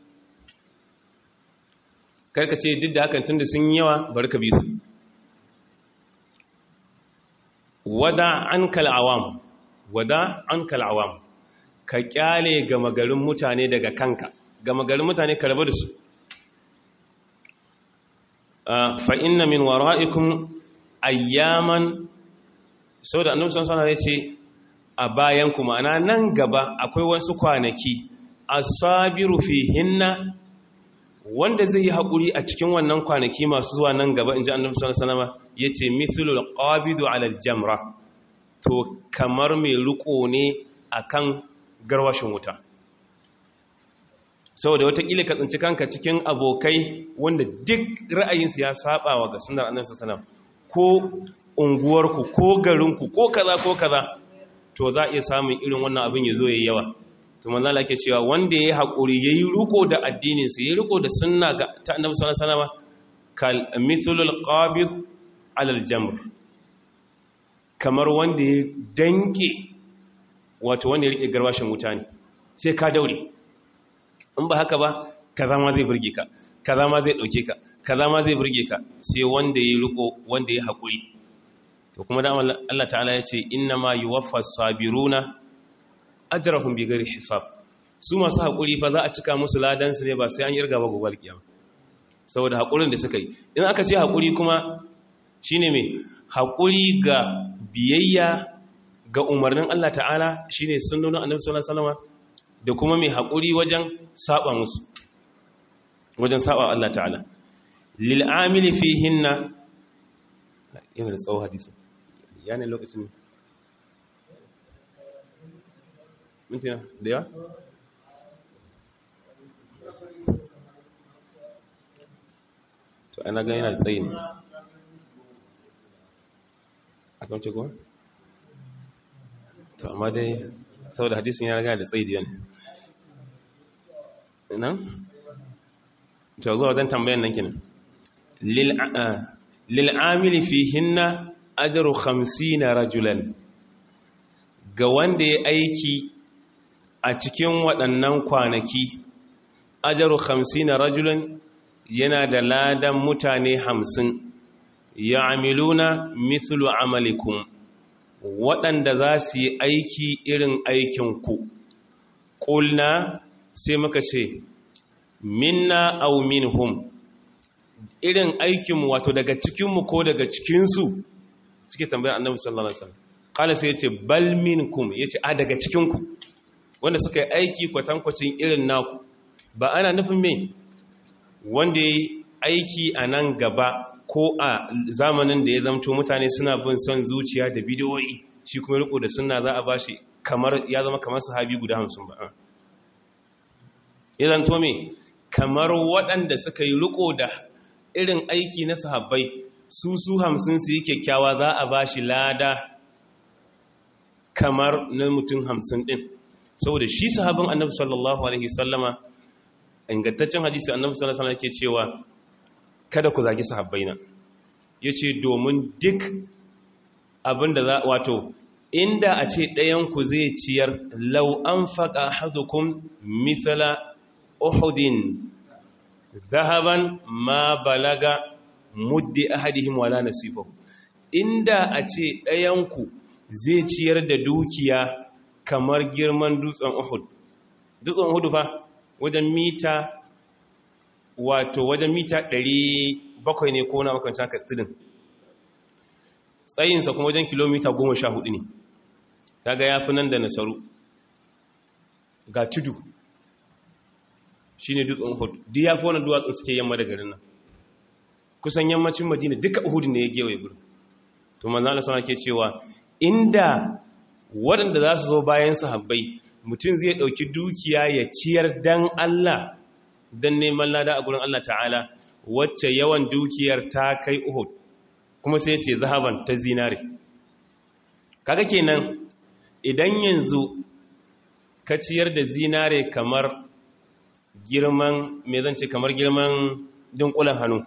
karka ce duk da hakan tunda sun yi yawa bari ka bi su wada an kal'awam wada an kal'awam ka kyale gama garin mutane daga kanka gama garin mutane ka rabu da su fa inna min wara'ikum ayyaman sau da annabtan sana ya ce a bayanku ma'ana nan gaba akwai wasu kwanaki asabiru fihinna wanda zai yi haƙuri a cikin wannan kwanaki masu zuwa nan gaba in ji annabi sallallahu alaihi ya ce mithlul qabidu ala jamra to kamar mai riko ne akan garwashin wuta saboda watakila ka tsinci kanka cikin abokai wanda duk ra'ayinsu ya saba wa ga sunar annabi sallallahu ko unguwarku ko garinku ko kaza ko kaza to za a iya samun irin wannan abin ya zo yayi yawa to manzo Allah ke cewa wanda yayi hakuri yayi riko da addinin sa yayi riko da sunna ga ta annabi sallallahu alaihi wasallam kal mithlul qabid ala al-jamr kamar wanda ya danke wato wanda ya rike garwashin wuta ne sai ka daure in ba haka ba kaza ma zai burge ka kaza ma zai dauke ka kaza ma zai burge ka sai wanda ya riko wanda ya hakuri to kuma da Allah ta'ala ya ce inna ma yuwaffas sabiruna ajrahum bighairi hisab su masu hakuri fa za a cika musu ladan su ne ba sai an yarga ba gobe kiyama saboda hakurin da suka yi in aka ce hakuri kuma shine me hakuri ga biyayya ga umarnin Allah ta'ala shine sunnonin Annabi sallallahu alaihi wasallam da kuma mai hakuri wajen saba musu wajen saba Allah ta'ala lil amili fihinna yana da tsawo hadisi yana lokacin mintina da yawa? to ana gani yana da tsayi ne a kamce kuma? to amma dai saboda hadisun ya raga da tsayi da yana nan? to zuwa wajen tambayan nan kinan lil'amili fi hinna ajaru na rajulan ga wanda ya aiki a cikin waɗannan kwanaki ajaru na rajulan yana da ladan mutane hamsin ya amiluna mithlu amalikum waɗanda za su yi aiki irin aikinku ƙulna sai muka ce minna au minhum irin aikinmu wato daga cikinmu ko daga cikinsu suke tambayar annabi sallallahu alaihi wasallam kala sai yace bal minkum yace a daga cikinku wanda suka yi aiki kwatankwacin irin naku ba ana nufin me wanda yayi aiki a nan gaba ko a zamanin da ya zamto mutane suna bin son zuciya da bidiyoyi shi kuma riko da sunna za a bashi kamar ya zama kamar sahabi guda hamsin ba ya zanto me kamar waɗanda suka yi riko da irin aiki na sahabbai su su hamsin su yi kyakkyawa za a bashi lada kamar na mutum hamsin ɗin saboda shi sahabin annabi sallallahu alaihi sallama ingantaccen hadisi annabi sallallahu alaihi ke cewa kada ku zagi sahabbaina yace domin duk abinda za wato inda a ce ɗayanku zai ciyar lau an faƙa hadukum mithla uhudin zahaban ma balaga muddi ahadihim wala nasifahu inda a ce ɗayanku zai ciyar da dukiya kamar girman dutsen uhud dutsen uhud fa wajen mita wato wajen mita 700 ne ko na makon haka tudun tsayinsa kuma wajen kilomita 14 ne kaga ya fi nan da nasaru ga tudu shi ne dutsen uhud duk ya fi wani duwatsun suke yamma da garin nan kusan yammacin madina duka uhud ne ya gewaye gurin to manzana sana ke cewa inda waɗanda za su zo bayan sahabbai mutum zai ɗauki dukiya ya ciyar dan Allah don neman lada a gurin Allah ta'ala wacce yawan dukiyar ta kai Uhud kuma sai ce zahaban ta zinare kaga kenan idan yanzu ka ciyar da zinare kamar girman me zan ce kamar girman dunkulan hannu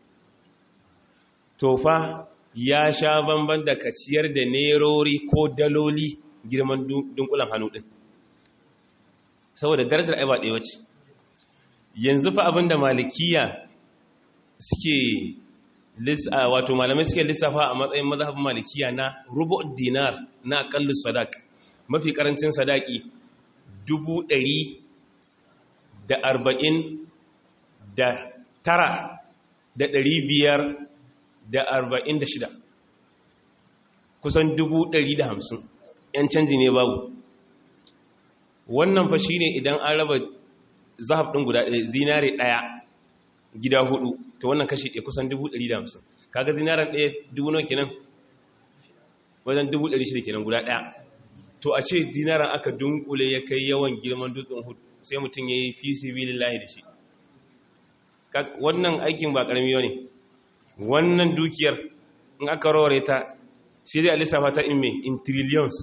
to fa ya sha bamban da ka ciyar da nerori ko daloli girman dunkulan hannu din saboda darajar ai ba ɗaya wace yanzu fa abinda malikiya suke wato malamai suke lissafa a matsayin mazhabin malikiya na rubu dinar na akallu sadaq mafi karancin sadaki dubu ɗari da arba'in da tara da ɗari biyar da arba'in da shida kusan dubu ɗari da hamsin ‘yan canji ne babu wannan fa shine idan an raba zahab ɗin guda zinare ɗaya gida hudu to wannan kashi ɗaya kusan 150 kaga zinaren ɗaya dubu nawa kenan wajen 1,600 kenan guda ɗaya to a ce zinaren aka dunkule ya kai yawan girman dutsen hudu sai mutum ya yi fi sibilillahi da shi wannan aikin ba ƙarami ne wannan dukiyar in aka rawar ta sai zai a lissafa ta in me in trillions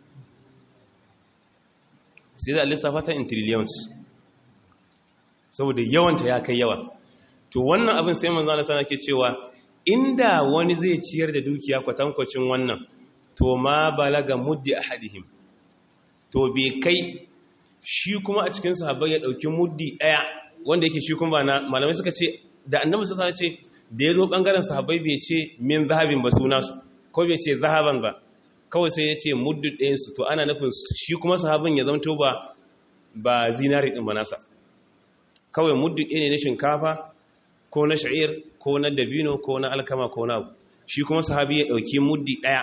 sai zai a lissafa ta in trillions saboda yawanta ya kai yawa to wannan abin sai manzo Allah sana ke cewa inda wani zai ciyar da dukiya kwatankwacin wannan to ma balaga muddi ahadihim to bai kai shi kuma a cikin sahabbai ya dauki muddi daya wanda yake shi kuma ba na malamai suka ce da annabi sallallahu alaihi wasallam ce da yazo bangaren sahabbai bai ce min zahabin ba suna su ko bai ce zahaban ba kawai sai ya ce muddu ɗayan su to ana nufin shi kuma sahabin ya zanto ba ba zinari din ba nasa kawai muddu ɗaya ne na shinkafa ko na sha'ir ko na dabino ko na alkama ko na shi kuma sahabi ya ɗauki muddi ɗaya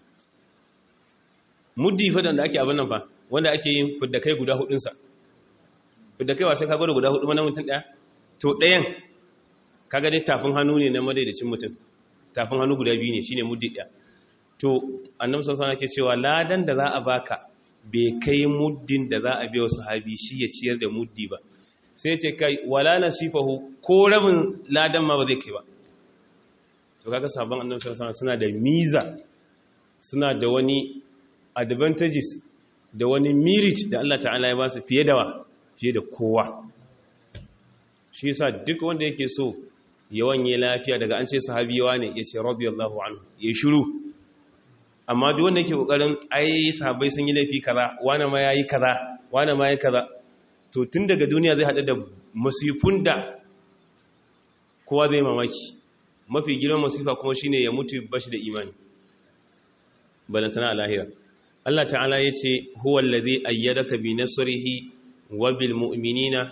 muddi fadan da ake abin nan fa wanda ake yin fiddakai guda hudunsa fiddakai ba sai ka gwada guda hudu mana mutum ɗaya to ɗayan kaga dai tafin hannu ne na madaidacin mutum tafin hannu guda biyu ne shine muddi ɗaya to annabi sallallahu alaihi ke cewa ladan da za a baka bai kai muddin da za a biya sahabi shi ya ciyar da muddi ba sai ce kai wala nasifahu ko rabin ladan ma ba zai kai ba to kaga sabon annabi sallallahu alaihi suna da miza suna da wani advantages da wani merit da Allah ta'ala ya ba su fiye da wa fiye da kowa shi yasa duk wanda yake so yawan yi lafiya daga an ce sahabiyawa ne yace radiyallahu anhu ya shiru amma duk wanda yake kokarin ai sahabbai sun yi laifi kaza wani ma yayi kaza wani ma yayi kaza to tun daga duniya zai haɗu da masifun da kowa zai mamaki mafi girman masifa kuma shine ya mutu bashi da imani balantana a lahira Allah ta'ala ya ce huwa allazi ayyadaka bi nasrihi wa bil mu'minina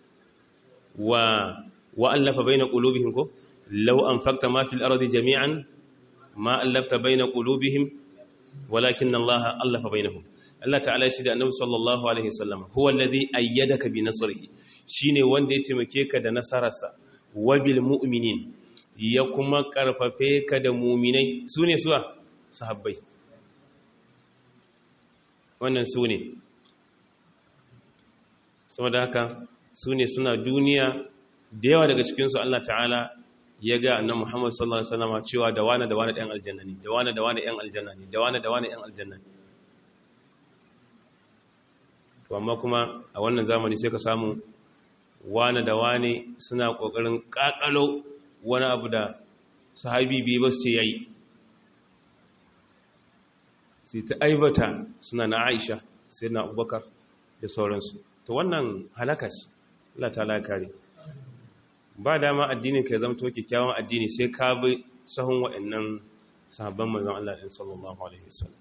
wa wa allafa baina qulubihim ko law anfaqta ma fil ardi jami'an ma allafta baina qulubihim walakin Allah allafa bainahum Allah ta'ala shi da annabi sallallahu alaihi wasallam huwa alladhi ayyadaka bi nasrihi shine wanda ya taimake ka da nasararsa wabil mu'minin ya kuma karfafe ka da muminai su ne suwa sahabbai wannan su ne saboda haka su ne suna duniya da yawa daga cikinsu Allah ta'ala ya ga annan Muhammad sallallahu Alaihi wasallama cewa da wane da wane ɗan aljanna ne da wane da wane ɗan aljanna ne da wane da wane ɗan aljanna ne to amma kuma a wannan zamani sai ka samu wane da wane suna ƙoƙarin ƙaƙalo wani abu da sahabi biyu ba su ce yayi sai ta aibata suna na aisha sai na abubakar da sauransu to wannan halaka ce Allah ta kare ba dama addinin ka ya zama to kyakkyawan addini sai ka bi sahun waɗannan sahabban manzon Allah ɗin sallallahu alaihi wasallam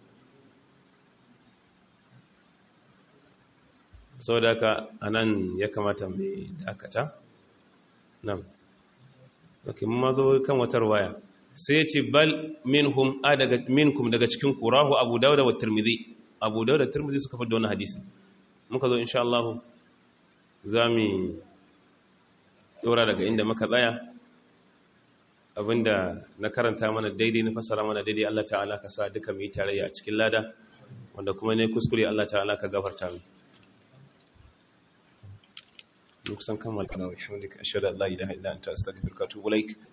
sau da haka anan ya kamata mai dakata nan ok mun ma zo kan watar waya sai ce bal minhum a daga minkum daga cikin kurahu abu dauda wa tirmidhi abu dauda tirmidhi suka fi da wani hadisi muka zo insha Allah za mu dora daga inda muka tsaya abinda na karanta mana daidai na fasara mana daidai Allah ta'ala ka sa duka mu yi tarayya a cikin lada wanda kuma ne kuskure Allah ta'ala ka gafarta mu kusan kammala kana wa hamdika ashhadu an la ilaha illa anta astaghfiruka wa atubu ilaik